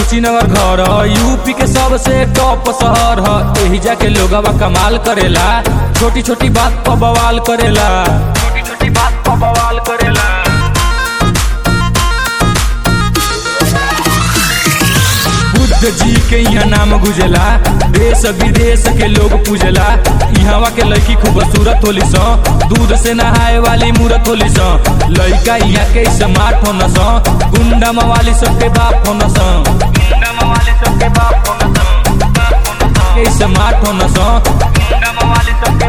कुशीनगर घर यूपी के सबसे टॉप शहर ह एही जाके लोगवा कमाल करेला छोटी छोटी बात पर बवाल करेला छोटी छोटी बात पर बवाल करेला बुद्ध जी के यहाँ नाम गुजला देश विदेश के लोग पूजला यहाँ के लड़की खूबसूरत होली सो दूध से नहाए वाली मूरत होली सो लड़का यहाँ के स्मार्ट होना सो गुंडा मवाली सबके बाप होना सो गुंडा मवाली सबके बाप होना सो के स्मार्ट होना सो गुंडा मवाली सबके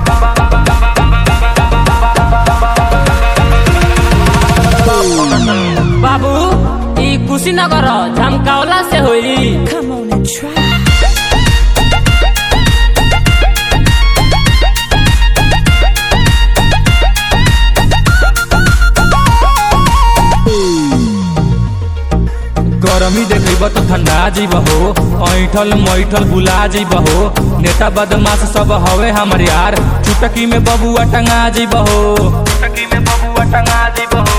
बाबू ई कुशीनगर झमकावला से होई Come on and try. गरमी देखब तो ठंडा जीब हो ऐठल मैठल बुला जीब हो नेता बदमाश सब हवे हमर यार चुटकी में बबुआ टंगा जीब हो चुटकी में बबुआ टंगा जीब हो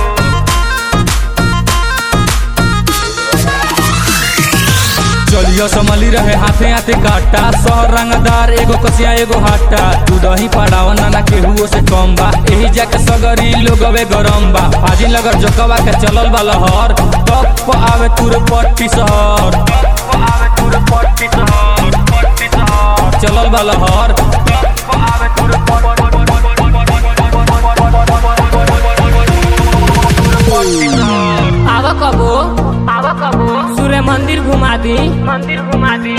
चलियो समली रहे हाथे हाथे काटा शहर रंगदार एगो कसिया एगो हाटा तू दही पड़ाव नाना केहुओ से कम बा एही जाके सगरी लोगवे गरम बा फाजिल नगर जकवा के चलल बा लहर तप प आवे तुर पट्टी शहर चलल बा लहर आवा कबो आवा कबो सूर्य मंदिर घुमा दी मंदिर घुमा दी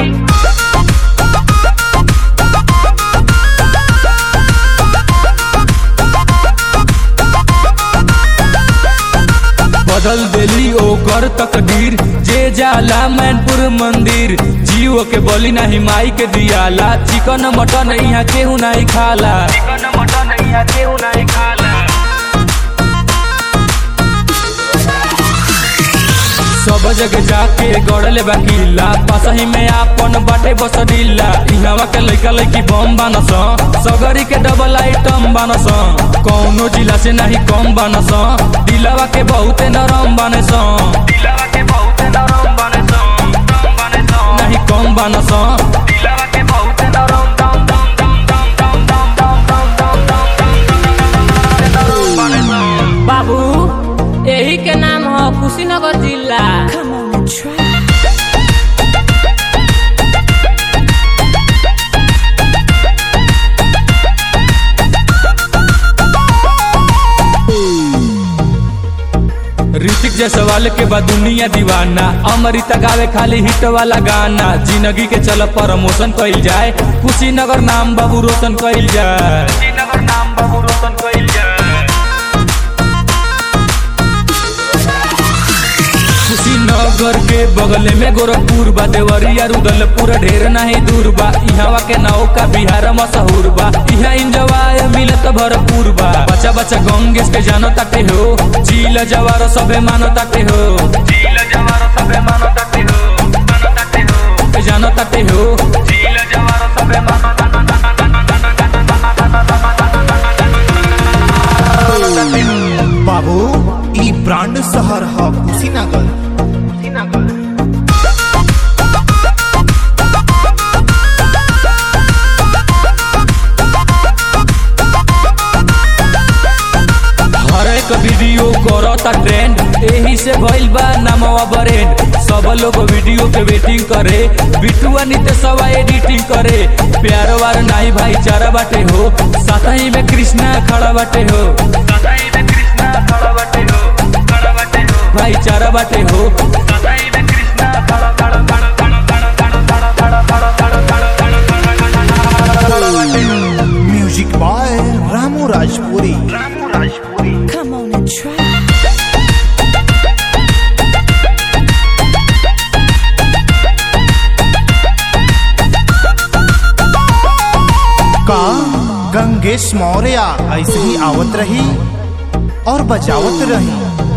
बदल देली ओकर तकदीर जे जाला मैनपुर मंदिर जीव के बलि नाही माई के दियाला चिकन मटन यहाँ केहू नहीं खाला चिकन मटन यहाँ केहू नहीं खाला सब जगह जाके गड़ले बाकीला पासही में आपन बाटे बसडीला इहवा के लइका लइकी बम बानस सगरी के डबल आइटम बानस कौनो जिला से नहीं कम बानस दिलवा के बहुते नरम बानस दिलवा के बहुते नरम बानस नहीं कम बानस दिलवा के बहुते नरम दम दम दम दम दम दम दम दम दम दम बाबू यही के नाम है कुशीनगर जिला Come on and try. Hrithik Jaiswal के बाद दुनिया दीवाना अमृता गावे खाली हिट वाला गाना जिंदगी के चल प्रमोशन कइल जाए कुशीनगर नाम बाबू रोशन कइल जाए कुशीनगर नाम बाबू रोशन कइल जाए कुशीनगर के बगल में गोरखपुर बा देवरिया रुदलपुर ढेर नहीं दूर बा इहवा के नौका बिहार मशहूर बा इहा इंजवाय मिलत भरपूर बा बच्चा बच्चा गंगेश के जानो ताटे हो झील जवार सबे मानो ताटे हो झील जवार सबे मानो ताटे हो मानो ताटे हो के जानो ताटे हो झील जवार सबे मानो बाबू ई ब्रांड शहर ह कुशीनगर हर एक वीडियो करता ट्रेंड एही से भइल बा नामवा ब्रेंड सब लोग वीडियो के वेटिंग करे बिटुआ नितेशवा एडिटिंग करे प्यार वार नाही भाईचारा बाटे हो साथही में कृष्णा खड़ा बाटे हो साथही में कृष्णा खड़ा बाटे हो खड़ा बाटे हो भाईचारा बाटे हो साथही में कृष्णा खड़ा खड़ा खड़ा खड़ा खड़ा खड़ा खड़ा खड़ा खड़ा खड़ा खड़ा बाटे हो music by Ramu Rajpuri Come on and try. का गंगेश मौर्य ऐसे ही आवत रही और बजावत रही